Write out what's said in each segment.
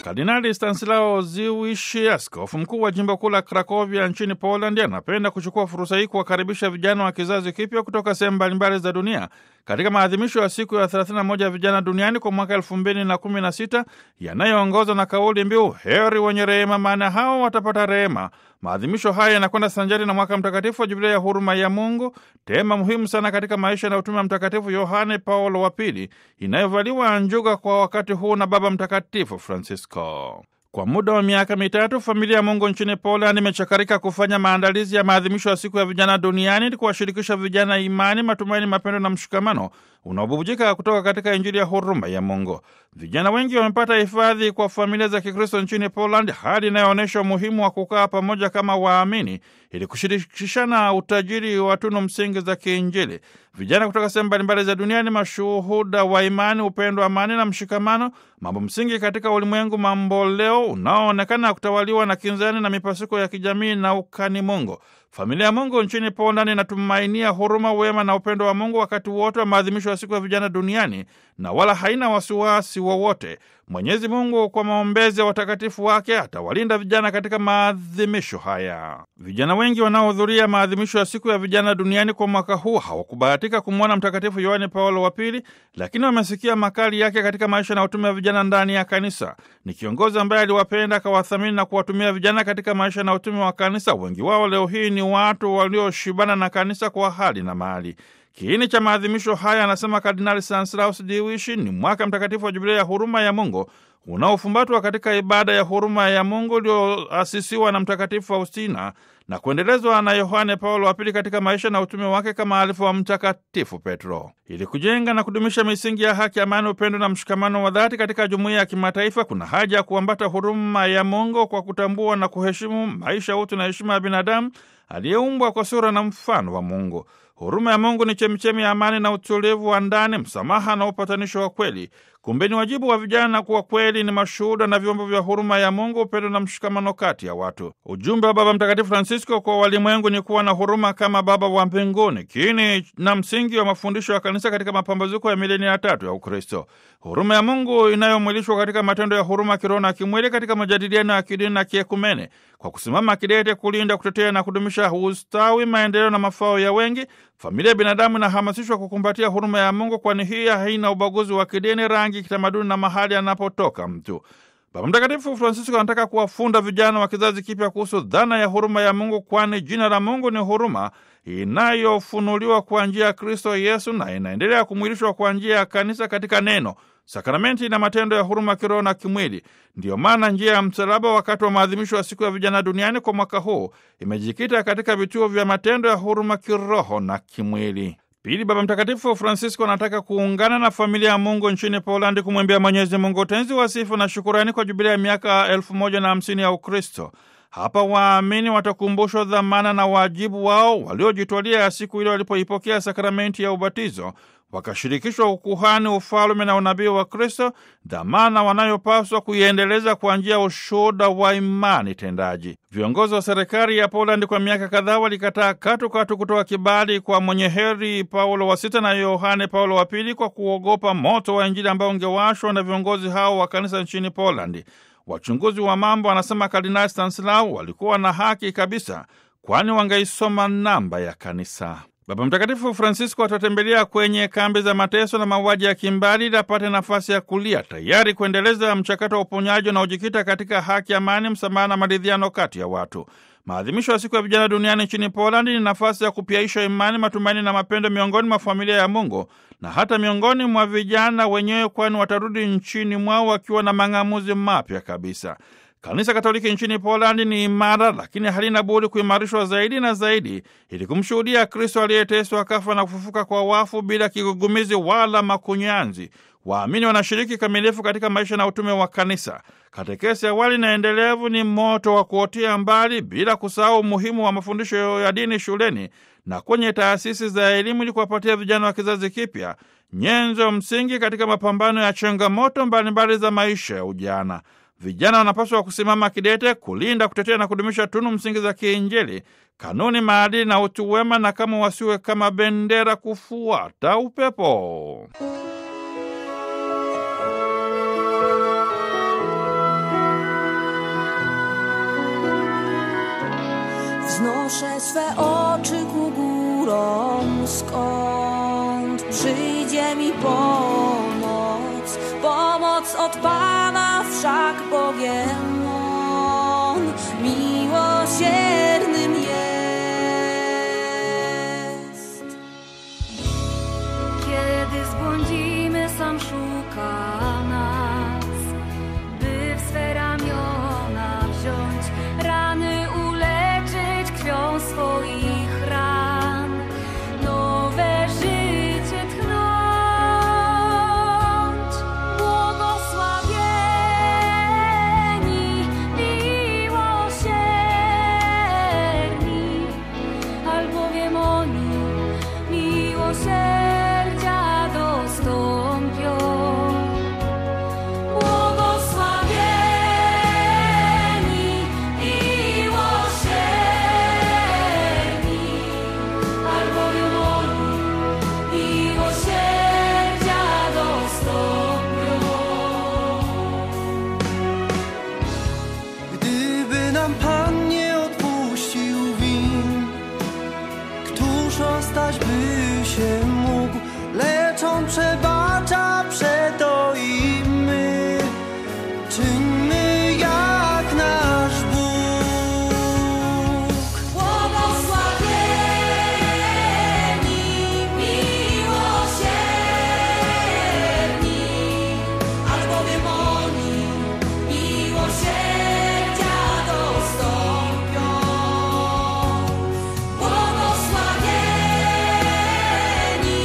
Kardinali Stanislao Dziwisz, askofu mkuu wa jimbo kuu la Krakovia nchini Polandi, anapenda kuchukua fursa hii kuwakaribisha vijana wa kizazi kipya kutoka sehemu mbalimbali za dunia katika maadhimisho ya siku ya 31 ya vijana duniani kwa mwaka 2016 yanayoongozwa na kauli mbiu heri wenye rehema, maana hao watapata rehema. Maadhimisho haya yanakwenda sanjari na mwaka mtakatifu wa Jubilia ya huruma ya Mungu, tema muhimu sana katika maisha na utume wa Mtakatifu Yohane Paulo wa Pili, inayovaliwa njuga kwa wakati huu na Baba Mtakatifu Francisco. Kwa muda wa miaka mitatu familia ya Mungu nchini Poland imechakarika kufanya maandalizi ya maadhimisho ya siku ya vijana duniani ili kuwashirikisha vijana imani, matumaini, mapendo na mshikamano unaobubujika kutoka katika Injili ya huruma ya Mungu. Vijana wengi wamepata hifadhi kwa familia za Kikristo nchini Poland, hali inayoonyesha umuhimu wa kukaa pamoja kama waamini ili kushirikishana utajiri wa tunu msingi za kiinjili. Vijana kutoka sehemu mbalimbali za dunia ni mashuhuda wa imani, upendo, amani na mshikamano, mambo msingi katika ulimwengu mamboleo unaoonekana kutawaliwa na kinzani na mipasuko ya kijamii na ukani Mungu. Familia ya Mungu nchini Poland inatumainia huruma, wema na upendo wa Mungu wakati wote wa maadhimisho ya siku ya vijana duniani na wala haina wasiwasi wowote. Mwenyezi Mungu kwa maombezi ya watakatifu wake atawalinda vijana katika maadhimisho haya. Vijana wengi wanaohudhuria maadhimisho ya siku ya vijana duniani kwa mwaka huu hawakubahatika kumwona Mtakatifu Yohane Paulo wa Pili, lakini wamesikia makali yake katika maisha na utume wa vijana ndani ya kanisa. Ni kiongozi ambaye aliwapenda, akawathamini na kuwatumia vijana katika maisha na utume wa kanisa. Wengi wao leo hii ni watu walioshibana na kanisa kwa hali na mali. Kiini cha maadhimisho haya, anasema Kardinali Stanislaus Dziwisz, ni mwaka mtakatifu wa Jubilia ya huruma ya Mungu unaofumbatwa katika ibada ya huruma ya Mungu ulioasisiwa na Mtakatifu Faustina na kuendelezwa na Yohane Paulo wa Pili katika maisha na utume wake kama alifu wa Mtakatifu Petro, ili kujenga na kudumisha misingi ya haki, amani, upendo na mshikamano wa dhati katika jumuiya ya kimataifa. Kuna haja ya kuambata huruma ya Mungu kwa kutambua na kuheshimu maisha, utu na heshima ya binadamu aliyeumbwa kwa sura na mfano wa Mungu. Huruma ya Mungu ni chemichemi ya amani na utulivu wa ndani, msamaha na upatanisho wa kweli. Kumbe ni wajibu wa vijana kuwa kweli ni mashuhuda na vyombo vya huruma ya Mungu, upendo na mshikamano kati ya watu. Ujumbe wa Baba Mtakatifu Francisco kwa walimwengu ni kuwa na huruma kama Baba wa mbinguni, kiini na msingi wa mafundisho ya Kanisa katika mapambazuko ya milenia ya tatu ya Ukristo. Huruma ya Mungu inayomwilishwa katika matendo ya huruma kiroho na kimwili katika majadiliano ya kidini na kiekumene, kwa kusimama kidete kulinda, kutetea na kudumisha ustawi, maendeleo na mafao ya wengi. Familia ya binadamu inahamasishwa kukumbatia huruma ya Mungu, kwani hii haina ubaguzi wa kidini, rangi, kitamaduni na mahali anapotoka mtu. Baba Mtakatifu Francisco anataka kuwafunda vijana wa kizazi kipya kuhusu dhana ya huruma ya Mungu, kwani jina la Mungu ni huruma inayofunuliwa kwa njia ya Kristo Yesu na inaendelea kumwilishwa kwa njia ya kanisa katika neno, sakramenti na matendo ya huruma kiroho na kimwili. Ndiyo maana njia ya msalaba wakati wa maadhimisho ya siku ya vijana duniani kwa mwaka huu imejikita katika vituo vya matendo ya huruma kiroho na kimwili. Pili, Baba Mtakatifu Francisco anataka kuungana na familia ya Mungu nchini Polandi kumwimbia Mwenyezi Mungu utenzi wa sifa na shukurani kwa jubilia ya miaka elfu moja na hamsini ya Ukristo. Hapa waamini watakumbushwa dhamana na wajibu wao waliojitwalia ya siku ile walipoipokea sakramenti ya ubatizo, wakashirikishwa ukuhani, ufalume na unabii wa Kristo, dhamana wanayopaswa kuiendeleza kwa njia ya ushuhuda wa imani tendaji. Viongozi wa serikali ya Polandi kwa miaka kadhaa walikataa katu katu kutoa kibali kwa mwenye heri Paulo wa sita na Yohane Paulo wa pili kwa kuogopa moto wa Injili ambao ungewashwa na viongozi hao wa kanisa nchini Polandi. Wachunguzi wa mambo, anasema Kardinali Stanislaw, walikuwa na haki kabisa, kwani wangeisoma namba ya kanisa. Baba Mtakatifu Francisco atatembelea kwenye kambi za mateso na mauaji ya kimbali ili apate nafasi ya kulia, tayari kuendeleza mchakato wa uponyaji unaojikita katika haki, amani, msamaha na maridhiano kati ya watu. Maadhimisho ya siku ya vijana duniani nchini Polandi ni nafasi ya kupyaisha imani, matumaini na mapendo miongoni mwa familia ya Mungu na hata miongoni mwa vijana wenyewe, kwani watarudi nchini mwao wakiwa na mang'amuzi mapya kabisa. Kanisa Katoliki nchini Polandi ni imara, lakini halina budi kuimarishwa zaidi na zaidi ili kumshuhudia Kristo aliyeteswa, akafa na kufufuka kwa wafu bila kigugumizi wala makunyanzi. Waamini wanashiriki kamilifu katika maisha na utume wa kanisa. Katekesi awali na endelevu ni moto wa kuotea mbali, bila kusahau umuhimu wa mafundisho ya dini shuleni na kwenye taasisi za elimu, ili kuwapatia vijana wa kizazi kipya nyenzo msingi katika mapambano ya changamoto mbalimbali za maisha ya ujana. Vijana wanapaswa kusimama kidete kulinda, kutetea na kudumisha tunu msingi za kiinjili, kanuni, maadili na utu wema, na kama wasiwe kama bendera kufuata upepo. podnoszę swe oczy ku górom, skąd przyjdzie mi pomoc. Pomoc od Pana wszak Bogiem On miłosiernym jest. Kiedy zbłądzimy, sam szuka nas, by w swe ramiona wziąć, rany uleczyć krwią swoich ran, nowe życie tchnąć. Błogosławieni, miłosierni, albowiem oni miłosierdzia dostąpią. Błogosławieni, miłosierni, albowiem oni miłosierdzia dostąpią. Gdyby nam Pan nie odpuścił win, któż ostać by się mógł? Lecz On przebacza przeto i my czyńmy jak nasz Bóg. Błogosławieni, miłosierni, albowiem oni miłosierdzia dostąpią. Błogosławieni,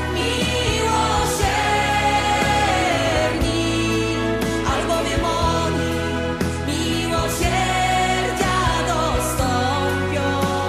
miłosierni, albowiem oni miłosierdzia dostąpią.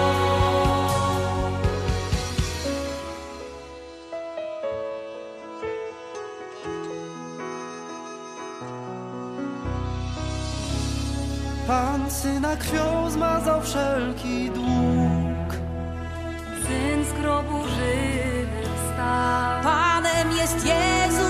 Pan syna krwią zmazał wszelki dług. Syn z grobu żywy wstał. Panem jest Jezus